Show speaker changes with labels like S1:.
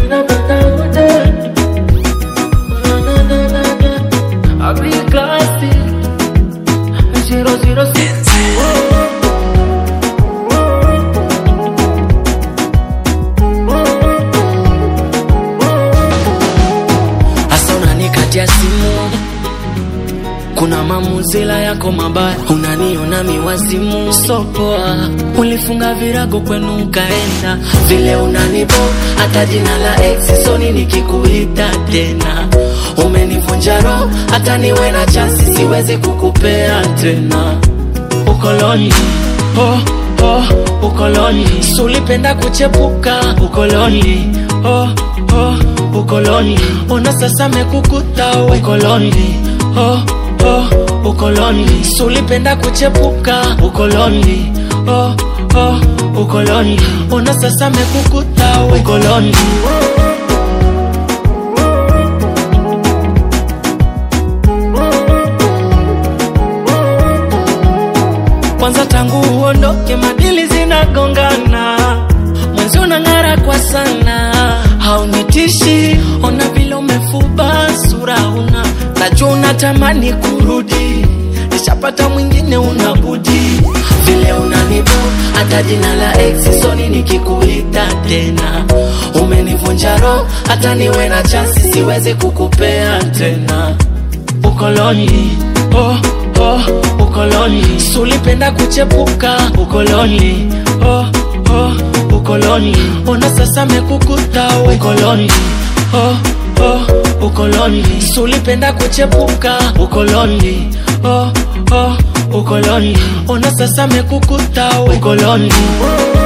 S1: I'll be classy. Zero zero six. Asa unanikatia simu kuna mamuzila yako mabaya, unaniona miwazimu sopoa. Ulifunga virago kwenu ukaenda, vile unanibo hata jina la ex soni nikikuita tena. Umenivunja roho, hata niwe na chansi siwezi kukupea tena. Ukoloni oh, oh, ukoloni sulipenda kuchepuka ukoloni oh, oh, ukoloni ona sasa mekukuta we. ukoloni oh, oh, ukoloni sulipenda kuchepuka ukoloni oh, oh, ukoloni ona sasa mekukuta we. ukoloni kwanza tangu uondoke madili zinagongana mwenzi unang'ara kwa sana haunitishi ona vile umefuba sura una najua unatamani kurudi nishapata mwingine unabudi vile unanibo hata jina la ex soni nikikuita tena umenivunja roho hata niwe na chansi siwezi kukupea tena ukoloni oh, oh, ukoloni sulipenda kuchepuka ukoloni oh, oh, ukoloni ona sasa mekukuta we. ukoloni oh, oh, ukoloni sulipenda kuchepuka ukoloni oh, oh, ukoloni ona sasa mekukuta we. ukoloni